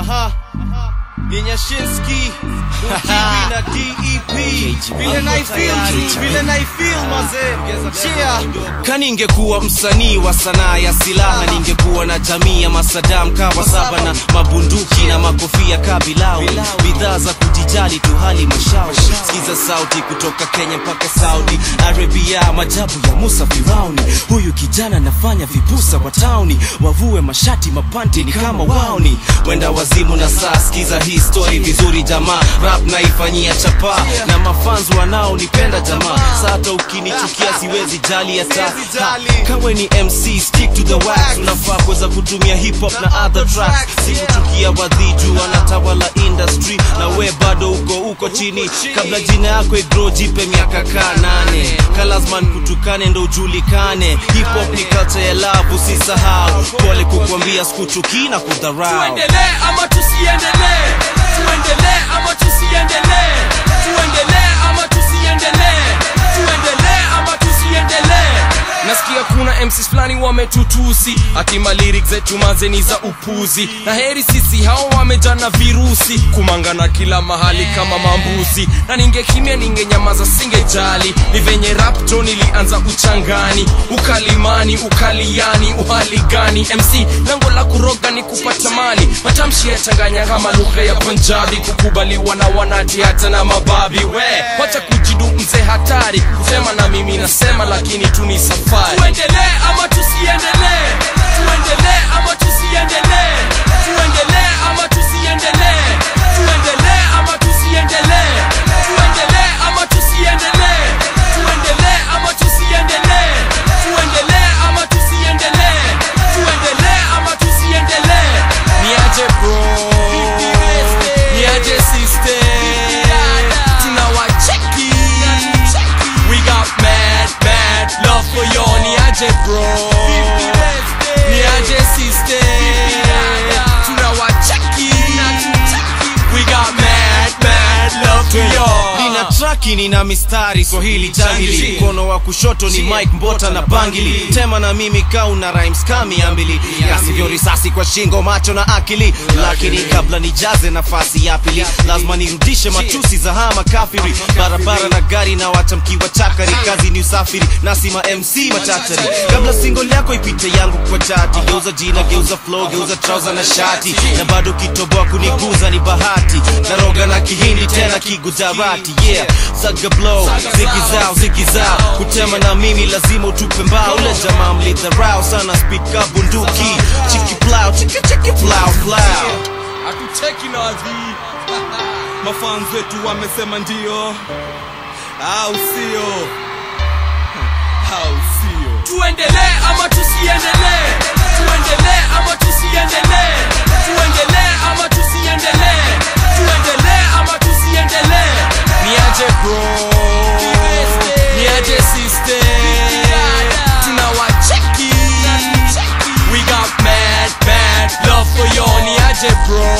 Aha. Yenyashinski Ukiwi na DEP vile naifeel vile naifeel mazee yeah. kaningekuwa msanii wa sanaa ya silaha ningekuwa na jamii ya masadam kawa saba na mabunduki na makofia kabilau bidhaa za kujijali tu hali mashauri sikiza sauti kutoka kenya mpaka saudi arabia majabu ya musa firauni huyu kijana nafanya vipusa wa tauni wavue mashati mapanti ni kama wauni wenda wazimu na saa sikiza hii story vizuri jamaa rap naifanyia chapa na mafanzi wanaonipenda jamaa sata ukinichukia siwezi jali hata Ha, kawe ni mc stick to the wax unafaa kuweza kutumia hip hop na other tracks sikuchukia wadhiju wanatawala industry na we bado uko uko chini kabla jina yako igro jipe miaka kaa nane kalazman kutukane ndo ujulikane hip hop ni culture ya love usisahau pole kukwambia sikuchukii na kudharau tuendelee ama tusiendelee tuendelee ama tusiendelee tuendelee ama tusiendelee tuendelee ama tusiendelee nasikia kuna mcs fulani wametutusi atima lyrics zetu mazeni za upuzi na heri sisi hao wamejana virusi kumangana kila mahali kama mambuzi na ningekimya ningenyamaza singejali ni venye rapto nilianza uchangani ukalimani ukaliani uhali gani mc lengo la kuroga ni kupata mali matamshi yachanganya kama lugha ya punjabi kukubaliwa na wanati hata na mababi we wacha kujidu mzee hatari kusema na mimi nasema lakini tu ni safari tuendelee ama tusiendelee tuendelee ama tusiendelee tuendelee ama tusiendelee tuendelee ama tusiendelee tuendelee ama tusiendelee tuendelee ama tusiendelee tuendelee ama tusiendelee tuendelee ama tusiendelee niaje bro niaje sister tunawacheki we got mad mad love for you niaje bro niaje sister tunawacheki we got mad mad love for you nina traki nina mistari swahili jangili mkono wa kushoto ni mike mbota na bangili tema na mimi kauna rhymes kami ambili kasivyo risasi kwa shingo macho na akili lakini kabla nijaze nafasi ya pili lazima nirudishe matusi za hama kafiri barabara na gari na watamkiwa chakari kazi ni usafiri nasima mc machachari kabla single yako ipite yangu kwa chati geuza jina geuza flow geuza trouser na shati na bado kitoboa kuniguza ni bahati naroga na kihindi tena kigujarati yeah saga blow ziki zao ziki zao kutema na mimi lazima utupe mbao ule jamaa mlidharau sana speed ka bunduki chiki plow chiki chiki plow plow hatuteki nazi mafans wetu wamesema ndio au sio au sio tuendelee ama tusiendelee tuendelee ama tusiendelee tuendelee ama tusiendelee tuendelee ama tusiendelee niaje bro niaje sister tunawacheki we got mad mad love for you niaje bro